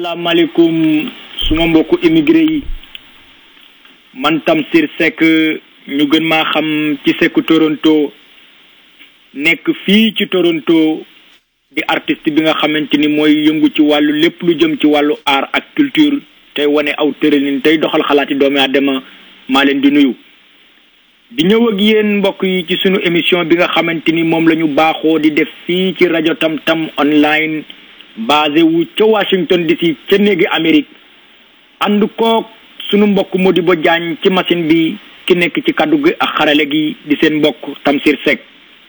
asalaamaaleykum suma mbokku immigré yi man Tamsir Seck ñu gën maa xam ci Seck Toronto nekk fii ci Toronto di artiste bi nga xamante ni mooy yëngu ci wàllu lépp lu jëm ci wàllu art ak culture tey wane aw tëralin tey doxal xalaati doomi aadama maa leen di nuyu di ñëw ak yéen mbokk yi ci sunu émission bi nga xamante ni moom la ñu baaxoo di def fii ci rajo Tam Tam online basé wu ca Washington DC ca néegi Amérique ànd koog sunu mbokk Modibo Diagne ci machine bi ki nekk ci kaddu gi ak xarale gi di seen mbokk Tamsir Seck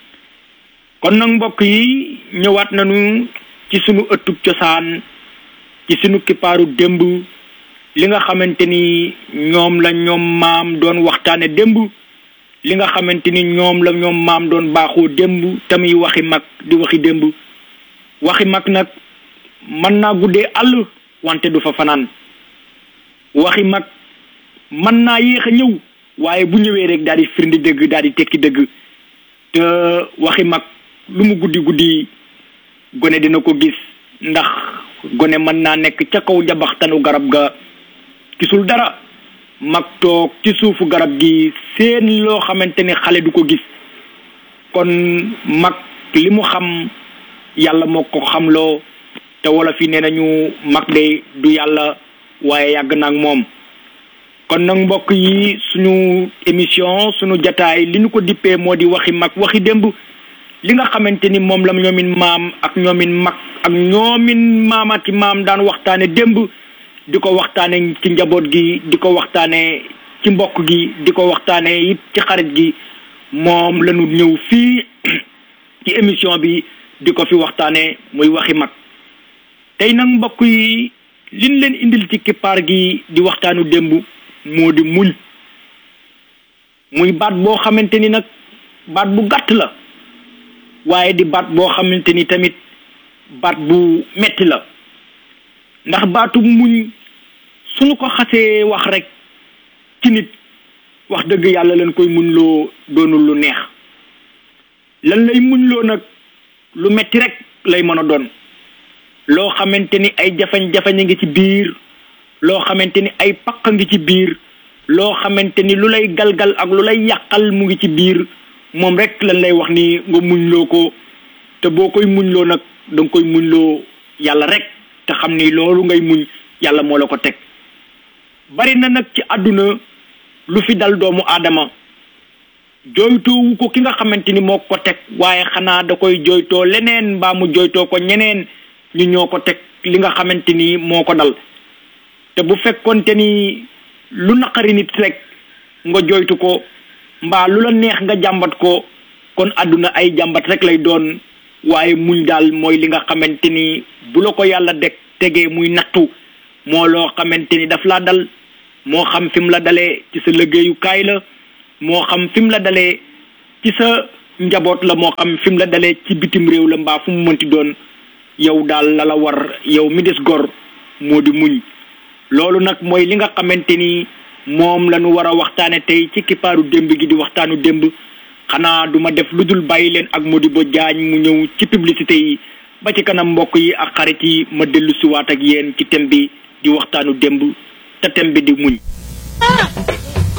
kon nag mbokk yi ñëwaat nañu ci sunu ëttub cosaan ci sunu kippaaru démb li nga xamante ni ñoom la ñoom maam doon waxtaane démb li nga xamante ni ñoom la ñoom maam doon baaxoo démb tamit waxi mag di waxi démb waxi mag nag mën naa guddee àll wante du fa fanaan waxi mag mën naa yéex a ñëw waaye bu ñëwee rek daal di firndi dëgg daal di tekki dëgg te waxi mag lu mu guddi guddi gone dina ko gis ndax gone mën naa nekk ca kaw jabaxtanu garab ga gisul dara mag toog ci suufu garab gi seen loo xamante ni xale du ko gis kon mag li mu xam yàlla moo ko xamloo te wala fi nee nañu mag de du yàlla waaye yàgg na ak moom kon nag mbokk yi suñu émission suñu jataay li ñu ko dippee moo di waxi mag waxi démb li nga xamante ni moom la ñoomin maam ak ñoomin mag ak ñoomin maamati maam daan waxtaane démb di ko waxtaane ci njaboot gi di ko waxtaane ci mbokk gi di ko waxtaane it ci xarit gi moom lañu ñëw fii ci émission bi di ko fi waxtaane muy waxi mag tey nag mbokk yi liñ leen indil ci kippaar gi di waxtaanu démb moo di muñ muy baat boo xamante ni nag baat bu gàtt la waaye di baat boo xamante ni tamit baat bu metti la ndax baatu muñ suñu ko xasee wax rek ci nit wax dëgg yàlla lañ koy muñ loo doonul lu neex lan lay muñ loo nag lu metti rek lay mën a doon loo xamante ni ay jafañ-jafañ a ngi ci biir loo xamante ni ay paq a ngi ci biir loo xamante ni lu lay galgal ak lu lay yàqal mu ngi ci biir moom rek lan lay wax ni nga muñ loo ko te boo koy muñ loo nag da nga koy muñ loo yàlla rek te xam ni loolu ngay muñ yàlla moo la ko teg bari na nag ci àdduna lu fi dal doomu aadama jooytoowu ko ki nga xamante ni moo ko teg waaye xanaa da koy jooytoo leneen mbaa mu jooytoo ko ñeneen ñu ñoo ko teg li nga xamante ni moo ko dal te bu fekkonte ni lu naqari nit rek nga jooytu ko mbaa lu la neex nga jàmbat ko kon àdduna ay jàmbat rek lay doon waaye muñ daal mooy li nga xamante ni bu la ko yàlla deg tegee muy nattu moo loo xamante ni daf laa dal moo xam fi mu la dalee ci sa liggéeyukaay la moo xam fi mu la dalee ci sa njaboot la moo xam fi mu la dalee ci bitim réew la mbaa fu mu mënti doon yow daal la la war yow mi des gor moo di muñ loolu nag mooy li nga xamante ni moom la ñu war a waxtaane tey ci kippaaru démb gi di waxtaanu démb xanaa du ma def lu dul bàyyi leen ak Modibo Diagne mu ñëw ci publicité yi ba ci kanam mbokk yi ak xarit yi ma dellu siwaat ak yéen ci thème bi di waxtaanu démb te thème bi di muñ